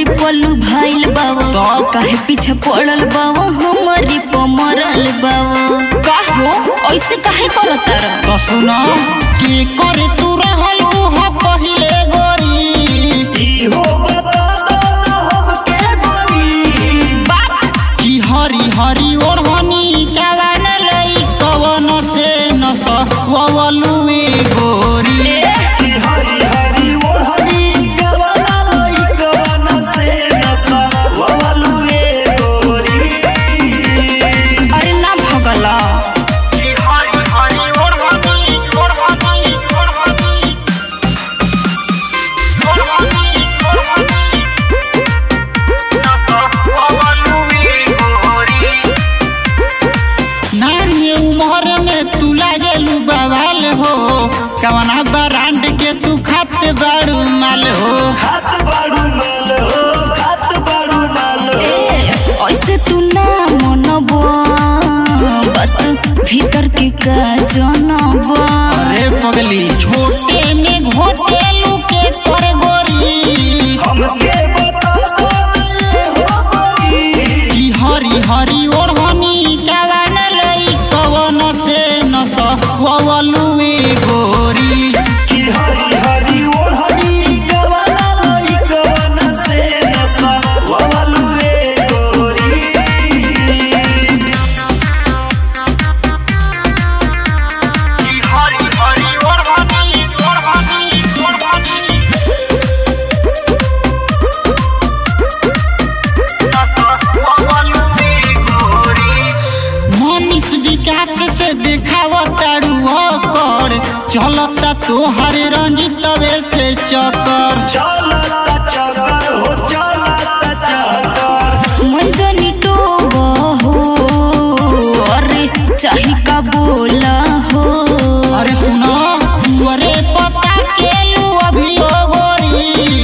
पल्लू भाइल बाबा तब? काहे पीछे पड़ल बाबा हमारी पमरल बाबा का हो ऐसे काहे करता रह तो सुनो की करे तू रहल उहा पहिले गोरी बाप की हरी हरी ओढ़नी कवन लई कवन से न सवलुए गोरी अरे ना भगला की हरी हरी ओढ़नी ओढ़नी ओढ़नी नानी उम्र में तू लागेलू बवाल हो कवना ब्रांड के तू खाते बाड़ू माल हो ए ऐसे तू ना मनबो बात भीतर के का जनबो अरे पगली छोटे में घोटेलू के कर गोरी की हरी हरी ओढ़नी कवन लई कवन से न सवलुए गोरी की हरी हरी ओढ़नी ओढ़नी ओढ़नी मनीष विकास से देखावतारू कर चलता तोहर रंजितवे से चकर मंजनी टोबो हो अरे चाही का बोला हो अरे सुनो अरे पता के लू अभी ओ गोरी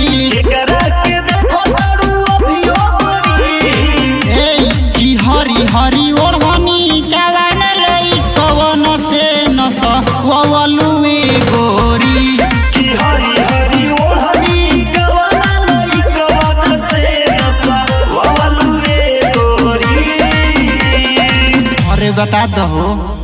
ए की हरी हरी ओढ़नी कवन लई कवन से न सवलुए गोरी अरे बता दहो